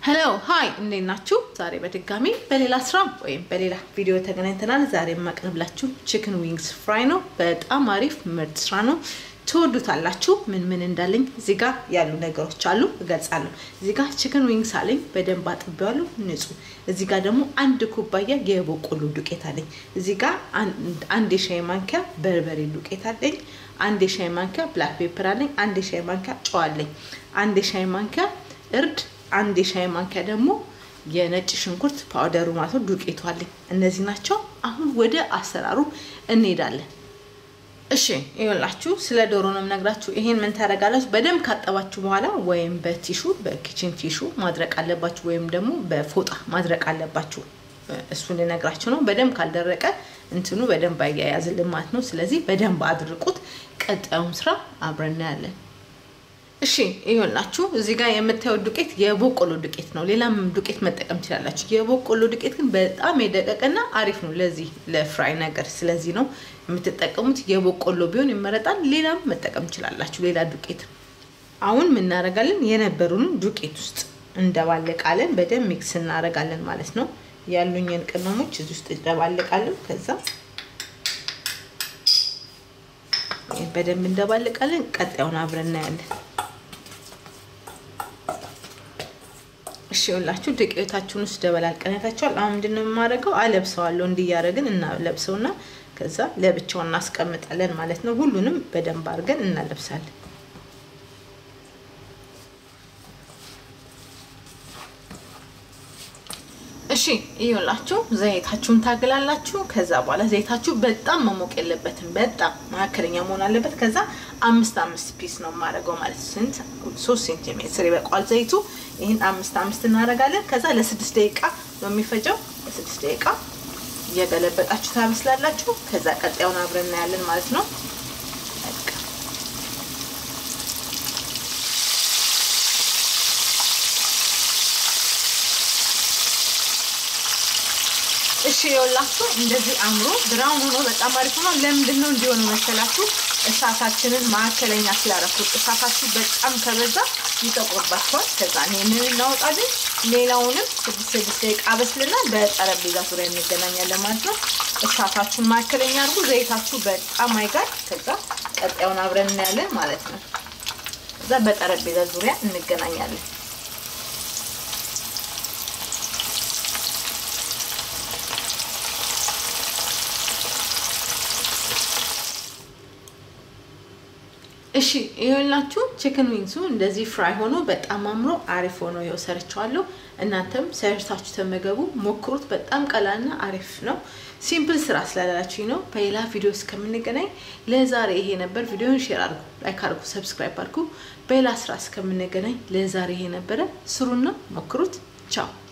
ሄሎ ሀይ እንዴት ናችሁ? ዛሬ በድጋሚ በሌላ ስራ ወይም በሌላ ቪዲዮ ተገናኝተናል። ዛሬ የማቀርብላችሁ ቺክን ዊንግስ ፍራይ ነው። በጣም አሪፍ ምርጥ ስራ ነው። ትወዱታላችሁ። ምን ምን እንዳለኝ እዚህ ጋር ያሉ ነገሮች አሉ እገልጻለሁ። እዚህ ጋር ቺክን ዊንግስ አለኝ፣ በደንብ አጥቤዋለሁ፣ ንጹህ። እዚህ ጋር ደግሞ አንድ ኩባያ የበቆሎ ዱቄት አለኝ። እዚህ ጋር አንድ የሻይ ማንኪያ በርበሬ ዱቄት አለኝ። አንድ የሻይ ማንኪያ ብላክ ፔፐር አለኝ። አንድ የሻይ ማንኪያ ጨው አለኝ። አንድ የሻይ ማንኪያ እርድ አንድ የሻይ ማንኪያ ደግሞ የነጭ ሽንኩርት ፓውደሩ ማለት ነው ዱቄቱ አለኝ። እነዚህ ናቸው። አሁን ወደ አሰራሩ እንሄዳለን። እሺ ይኸውላችሁ ስለ ዶሮ ነው የምነግራችሁ። ይሄን ምን ታደርጋላችሁ? በደንብ ካጠባችሁ በኋላ ወይም በቲሹ በኪችን ቲሹ ማድረቅ አለባችሁ፣ ወይም ደግሞ በፎጣ ማድረቅ አለባችሁ። እሱን ልነግራችሁ ነው። በደንብ ካልደረቀ እንትኑ በደንብ አያያዝልን ማለት ነው። ስለዚህ በደንብ አድርቁት። ቀጣዩን ስራ አብረን እናያለን። እሺ ይኸውላችሁ እዚህ ጋር የምታዩት ዱቄት የበቆሎ ዱቄት ነው። ሌላም ዱቄት መጠቀም ትችላላችሁ። የበቆሎ ዱቄት ግን በጣም የደቀቀና አሪፍ ነው ለዚህ ለፍራይ ነገር። ስለዚህ ነው የምትጠቀሙት። የበቆሎ ቢሆን ይመረጣል። ሌላም መጠቀም ትችላላችሁ፣ ሌላ ዱቄት። አሁን የምናደርጋለን የነበሩንን ዱቄት ውስጥ እንደባለቃለን። በደንብ ሚክስ እናደርጋለን ማለት ነው። ያሉኝን ቅመሞች እዚህ ውስጥ እንደባለቃለን። ከዛ በደንብ እንደባለቃለን። ቀጣዩን አብረን እናያለን። እሺ ይኸውላችሁ ዱቄታችሁን ውስጥ ደበላልቀነታችኋል። አሁን ምንድነው የማደርገው? አለብሰዋለሁ። እንዲያደርግን እናለብሰውና ከዛ ለብቻው እናስቀምጣለን ማለት ነው። ሁሉንም በደንብ አድርገን እናለብሳለን። እሺ ይኸውላችሁ ዘይታችሁን ታግላላችሁ። ከዛ በኋላ ዘይታችሁ በጣም መሞቅ የለበትም፣ በጣም መካከለኛ መሆን አለበት። ከዛ አምስት አምስት ፒስ ነው የማደርገው ማለት ስንት ሶስት ሴንቲሜትር ይበቃዋል ዘይቱ። ይህን አምስት አምስት እናደርጋለን። ከዛ ለስድስት ደቂቃ ነው የሚፈጀው። ለስድስት ደቂቃ እየገለበጣችሁ ታበስላላችሁ። ከዛ ቀጣዩን አብረን እናያለን ማለት ነው። እሺ የወላችሁ እንደዚህ አምሮ ብራውን ሆኖ በጣም አሪፍ ሆኖ፣ ለምንድን ነው እንዲሆን መሰላችሁ? እሳታችንን ማዕከለኛ ስላደረኩት። እሳታችሁ በጣም ከበዛ ይጠቁርባችኋል። ከዛ ይህንን እናወጣለን። ሌላውንም ስድስት ስድስት ደቂቃ አበስልና በጠረጴዛ ዙሪያ እንገናኛለን ማለት ነው። እሳታችሁን ማዕከለኛ አድርጉ። ዘይታችሁ በጣም አይጋል። ከዛ ቀጣዩን አብረን እናያለን ማለት ነው። ከዛ በጠረጴዛ ዙሪያ እንገናኛለን። እሺ ይኸውላችሁ ቺክን ዊንግሱ እንደዚህ ፍራይ ሆኖ በጣም አምሮ አሪፍ ሆኖ ይኸው ሰርቸዋለሁ። እናንተም ሰርታችሁ ተመገቡ፣ ሞክሩት። በጣም ቀላልና አሪፍ ነው። ሲምፕል ስራ ስላላችሁ ነው። በሌላ ቪዲዮ እስከምንገናኝ ለዛሬ ይሄ ነበር። ቪዲዮን ሼር አድርጉ፣ ላይክ አድርጉ፣ ሰብስክራይብ አድርጉ። በሌላ ስራ እስከምንገናኝ ለዛሬ ይሄ ነበረ። ስሩና ሞክሩት። ቻው